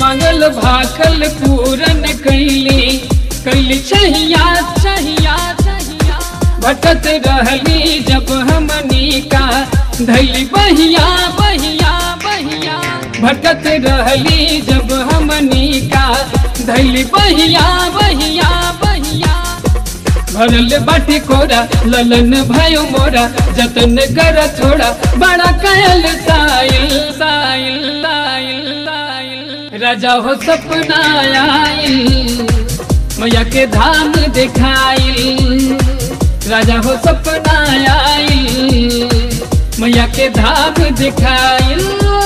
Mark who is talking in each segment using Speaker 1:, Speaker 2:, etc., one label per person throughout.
Speaker 1: मंगल भाखल पूरन कैली कैली छहिया छहिया छहिया भटत रहली जब हमनी का धैली बहिया बहिया बहिया भटत रहली जब हमनी का धैली बहिया बहिया बहिया भरल बाटी कोरा ललन भयो मोरा जतन कर थोड़ा बड़ा कयल साइल साइल साइल साइल राजा हो सपना आइल मैया के धाम दिखाइल राजा हो सपना आइल मैया के धाम दिखाइल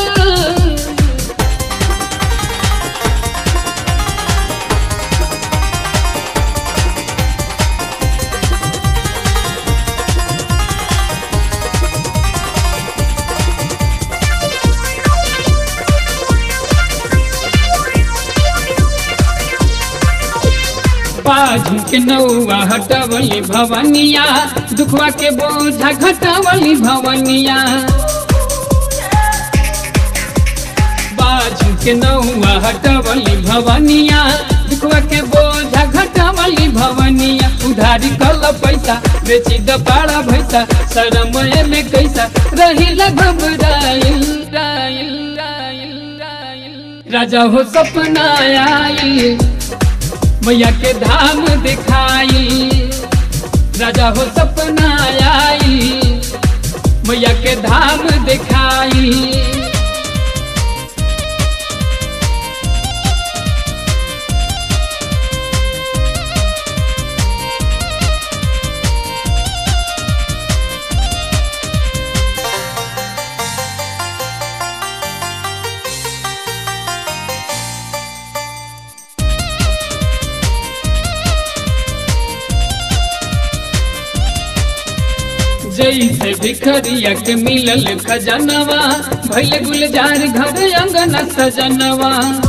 Speaker 1: बाजू के नौआ हटवली भवनिया दुखवा के बोझा घटवली भवनिया बाजू के नौआ हटवली भवनिया दुखवा के बोझा घटवली भवनिया उधारी कल पैसा बेची द पाड़ा भैसा शरम में कैसा रही घबराइल राइल राइल राइल राजा हो सपना आइल मैया के धाम दिखाई राजा हो सपना आई मैया के धाम दिखाई जैसे भिखरिया के मिलल खजनवा भैल गुलजार घर अंगन सजनवा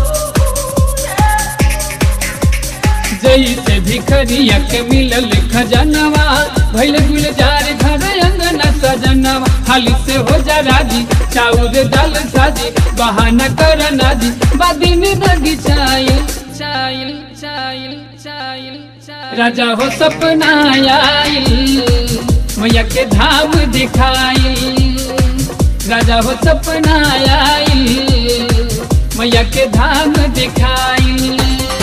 Speaker 1: जैसे भिखरिया के मिलल खजनवा भैल गुलजार घर अंगन सजनवा हाली से हो जा राजी चाउर दाल साजी बहाना कर नाजी बादी में दगी चाइल चाइल चाइल चाइल राजा हो सपना आइल मैया के धाम दिखाई राजा हो सपना आई मैया के धाम दिखाई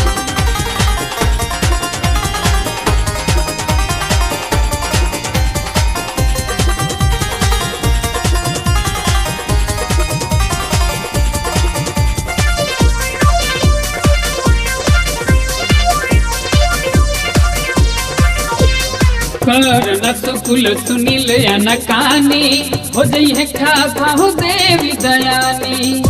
Speaker 1: कर न सुकुल सुनील न कानी हो जई है खाफा हो देवी दयानी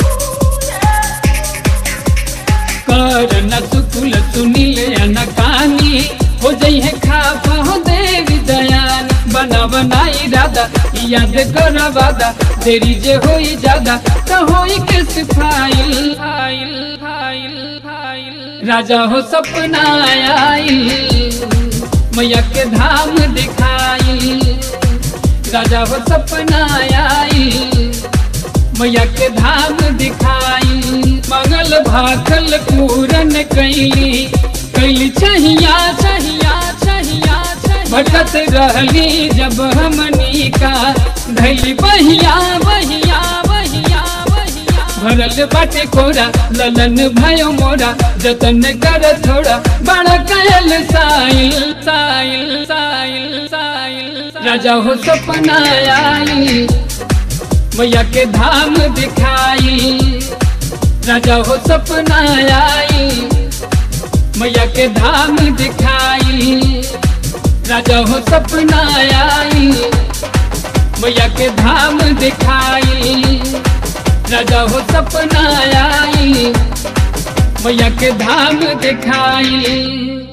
Speaker 1: कर न सुकुल सुनील न कानी हो जई है खाफा हो देवी दयानी बना बनाई राधा याद कर वादा देरी जे होई ज्यादा तो होई के सिफाइल फाइल फाइल फाइल राजा हो सपना आइल मैया के धाम दिखाई राजा हो सपना आई मैया के धाम दिखाई मंगल भाखल पूरन कैली कैली छहिया छहिया छहिया भटत रहली जब हमनी का धैली बहिया बहिया बहिया बहिया भरल बाटे कोरा ललन भयो मोरा जतन कर थोड़ा बड़ा कयल साइल साइल साइल साइल राजा हो सपना आई मैया के धाम दिखाई राजा हो सपना आई मैया के धाम दिखाई राजा हो सपना आई मैया के धाम दिखाई राजा हो सपना आई मैया के धाम दिखाई